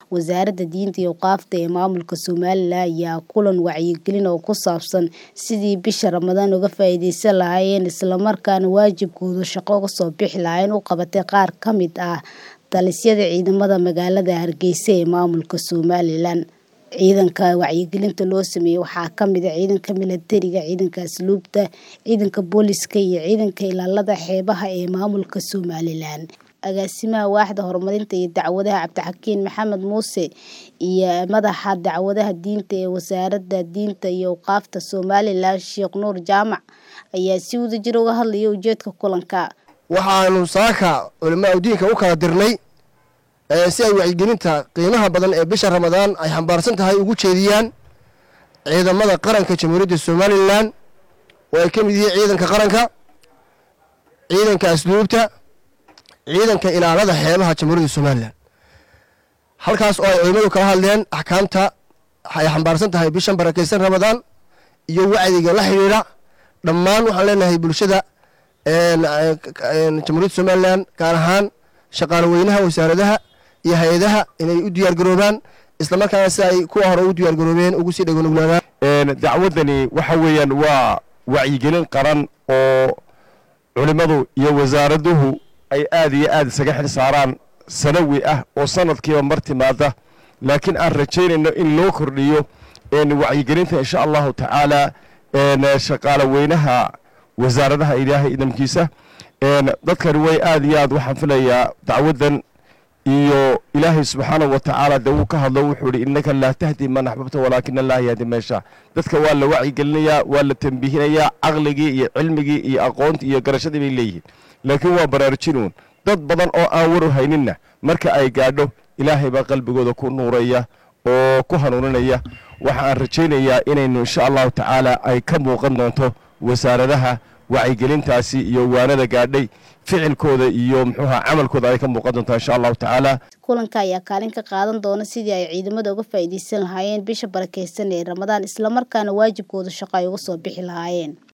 wasaaradda diinta iyo awqaafta ee maamulka somalilan ayaa kulan wacyigelin oo ku saabsan sidii bisha ramadaan uga faa'iideysan lahaayeen islamarkaana waajibkooda shaqo uga soo bixi lahaayeen u qabatay qaar ka mid ah talisyada ciidamada magaalada hargeysa ee maamulka somalilan ciidanka wacyigelinta loo sameeyey waxaa ka mid a ciidanka milatariga ciidanka asluubta ciidanka booliska iyo ciidanka ilaalada xeebaha ee maamulka somalilan agaasimaha waaxda horumarinta iyo dacwadaha cabdixakiin maxamed muuse iyo madaxa dacwadaha diinta ee wasaaradda diinta iyo awqaafta somalilan sheekh nuur jaamac ayaa si wadajir uga hadlaya ujeedka kulanka waxaanu saaka culamaa diinka u kala dirnay si ay wacyigelinta qiimaha badan ee bisha ramadaan ay xambaarsan tahay ugu jeediyaan ciidamada qaranka jamhuuriyadda somalilan oo ay ka mid yihiin ciidanka qaranka ciidanka asluubta ciidanka ilaalada xeebaha jamhuuriyadda somalilan halkaas oo ay culimmadu kala hadleen axkaamta ay xambaarsan tahay bishan barakeysan ramadaan iyo wacdiga la xidhiidha dhammaan waxaan leenahay bulshada jamhuuriyadda somalilan gaar ahaan shaqaale weynaha wasaaradaha iyo hay-adaha inay u diyaargaroobaan islamarkaana si ay kuwa hore ugu diyaargaroobeen ugu sii dhagonuglaadaan dacwaddani waxa weeyaan waa wacyigelin qaran oo culimmadu iyo wasaaraduhu ay aad iyo aad isaga xil saaraan sanawi ah oo sanadkiiba mar timaada laakiin aan rajaynayno in loo kordhiyo wacyigelinta insha allahu tacaala shaqaale weynaha wasaaradaha ilaahay idamkiisa dadkani way aad iyo aad waxaan filayaa dacwaddan iyo ilaahay subxaanahu wa tacaala dee wuu ka hadlo wuxuu ihi innaka laa tahdi man axbabta walaakina allaha yahdi meesha dadka waa la wacyigelinayaa waa la tambihinayaa caqligii iyo cilmigii iyo aqoontii iyo garashadii bay leeyihiin laakiin waa baraarujinuun dad badan oo aan war u hayninna marka ay gaadho ilaahay baa qalbigooda ku nuuraya oo ku hanuuninaya waxa aan rajaynayaa inaynu insha allahu tacaala ay ka muuqan doonto wasaaradaha wacyigelintaasi iyo waanada gaadhay ficilkooda iyo muxuuha camalkooda ay ka muuqan doontaa insha allahu tacaala kulanka ayaa kaalin ka qaadan doona sidii ay ciidamada uga faa'iideysan lahaayeen bisha barakeysan ee ramadaan islamarkaana waajibkooda shaqo ay uga soo bixi lahaayeen